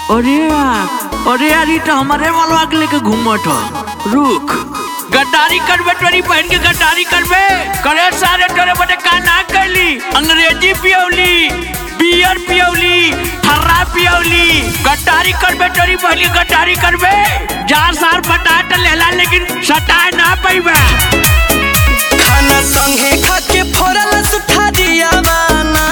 अरे यार अरे यार ये तो हमारे वाला के लेके घूमत ह रुक गद्दारी करबे टोरी पहन के गद्दारी करबे करे सारे तोरे बटे का ना कैली अंग्रेजी पियौली बियर पियौली ठर्रा पियौली गद्दारी करबे टोरी पहन के गद्दारी करबे जा सार पटा त लेला लेकिन सटाए ना पैबे खाना संगे खाके फोड़ल सुठा दिया बाना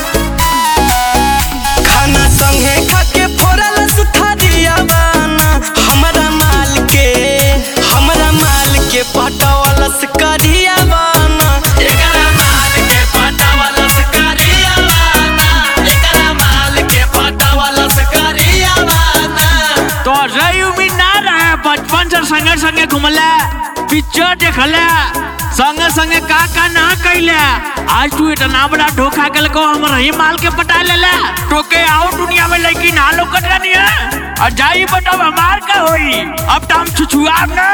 खाना संगे खाके फोड़ल सुठा दिया बाना हमरा माल के हमरा माल के पटवल करिया बाना एकरा माल के पटवल करिया बाना एकरा माल के पटवल करिया बाना तो रही उम्मीद ना रहे बचपन से संगे संगे घुमले पिक्चर देखले संगे संगे का का ना कैले आज तू इतना बड़ा धोखा के को हम रही माल के पटा लेले तो के आओ दुनिया में लड़की ना लोकत रहनी है और जाई बताओ हमार का होई अब तो हम छुछुआब ना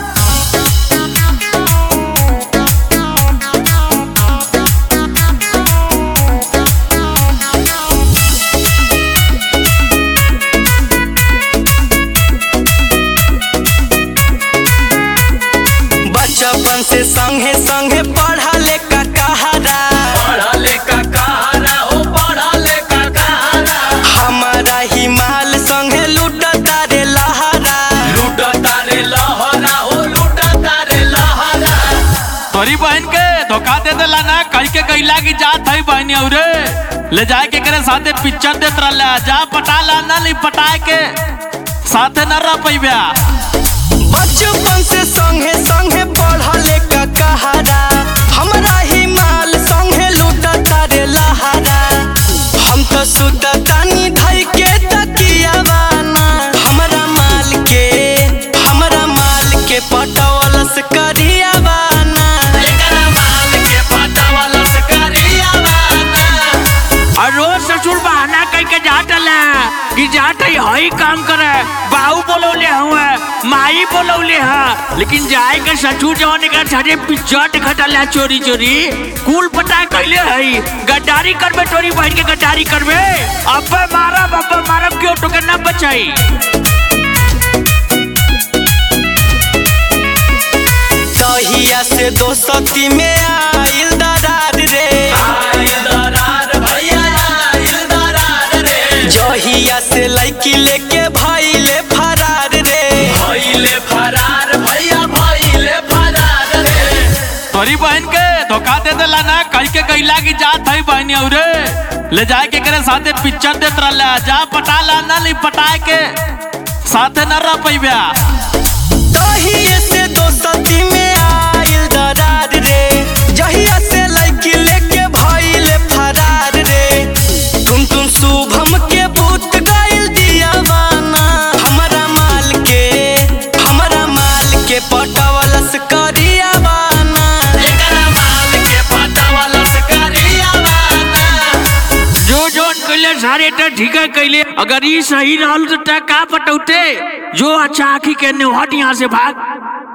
बचपन से संगे संगे पढ़ा ले का कहारा पढ़ा ले का कहारा ओ पढ़ा ले का कहारा हमारा ही माल संगे लूटता रे लहरा लूटता रे लहरा ओ लूटता रे लहरा तोरी बहन के धोखा दे देला ना कह के कैला की जात है बहनी औरे ले जाए के करे साथे पिक्चर देत रहला जा पटा ला ना नहीं पटाए के साथे न रह पैबा बचपन से संगे संगे पढ़ा ले का कहारा हमारा ही माल संगे लूटता रे लहरा हम तो सुततानी धई के तकिया बाना हमरा माल के हमरा माल के पटवलस करिया बाना एकरा माल के पटवलस करिया बाना और रोज ससुर बहाना कह के जात ला कि जात है हई काम करे बाहू बोलौले हुए माई बोलौले हा लेकिन जाए के ससुर जवन के छड़े पिक्चर देखत ला चोरी चोरी कुल पता कैले हई गद्दारी करबे चोरी बहन के गद्दारी करबे अब्बे मारब अब्बे मारब क्यों तो के ना बचाई तहिया से दोस्ती में आइल दरार रे आइल दरार भैया आइल दरार रे जहिया से लड़की लेके भइले फरार रे भइले फरार भैया भइले फरार रे तोरी बहन के धोखा दे देला ना कह के कैला की जात है बहनी औरे ले जाए के करे साथे पिक्चर देत रहला जा पटा ला ना नहीं पटाए के साथे न रह पैबा तहिया से दोस्ती में आइल दरार रे जहिया से लड़की लेके भइले फरार रे तुम तुम शुभम के भूत गइल दिया बाना हमरा माल के हमरा माल के पटवलस करिया बाना एकरा माल के पटवलस करिया बाना जो जोन कैले सारे तो ठीक है कैले अगर ये सही रहल तो ता का पटौते जो अच्छा आखी के ने हट यहाँ से भाग